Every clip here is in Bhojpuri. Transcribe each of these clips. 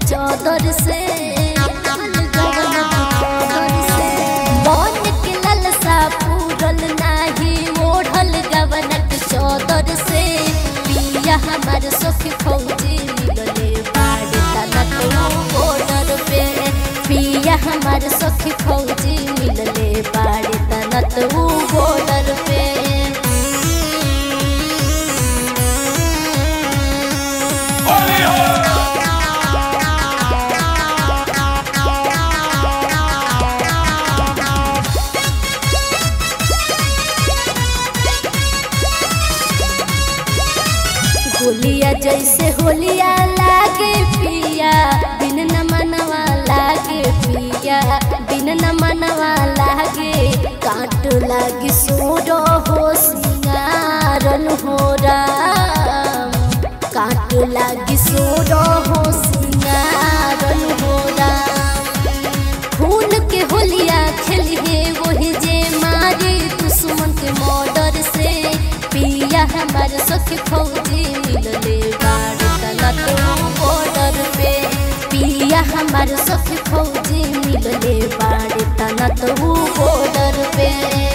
चौदर से मन के ललसा पूरल नाही ओढ़ल गवनक चौदर से पिया हमार सखी फौजी मिलले बाड़े तनक बॉर्डर पे पिया हमार सखी फौजी मिलले बाड़े तनक बॉर्डर पे होलिया जैसे होलिया लागे पिया बिन न मनवा लागे पिया बिन न मनवा लागे काट लागे सोरो हो सिंगारन हो राम काट लागे सोरो हो सिंगारन हो राम खून के होलिया खेलिए वही जे मारे दुश्मन के मर्डर से पिया हमार सखी फौजी मिलले बाड़ तनक बॉर्डर पे पिया हमार सखी फौजी मिलले बाड़ तनक बॉर्डर पे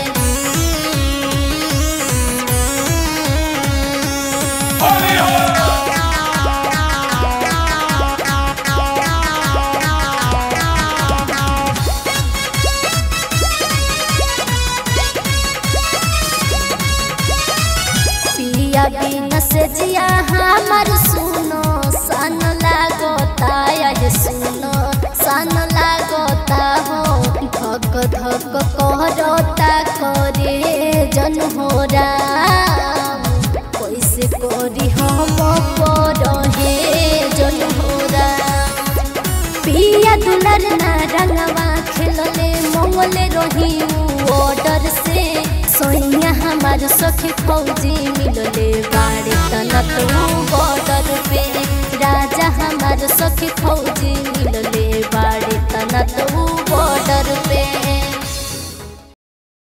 पिया बिन से जिया हमार सुनो सन लागता ये सुनो सन लागता हो धक धक करता करे जन हो राम कैसे करी हम पर हे जन हो राम पिया दुलर ना रंगवा खेलले मंगले रही ऑर्डर से सोइया हमार सखी फौजी मिलले बाड़े तनक बॉर्डर पे राजा हमार सखी फौजी मिलले बाड़े तनक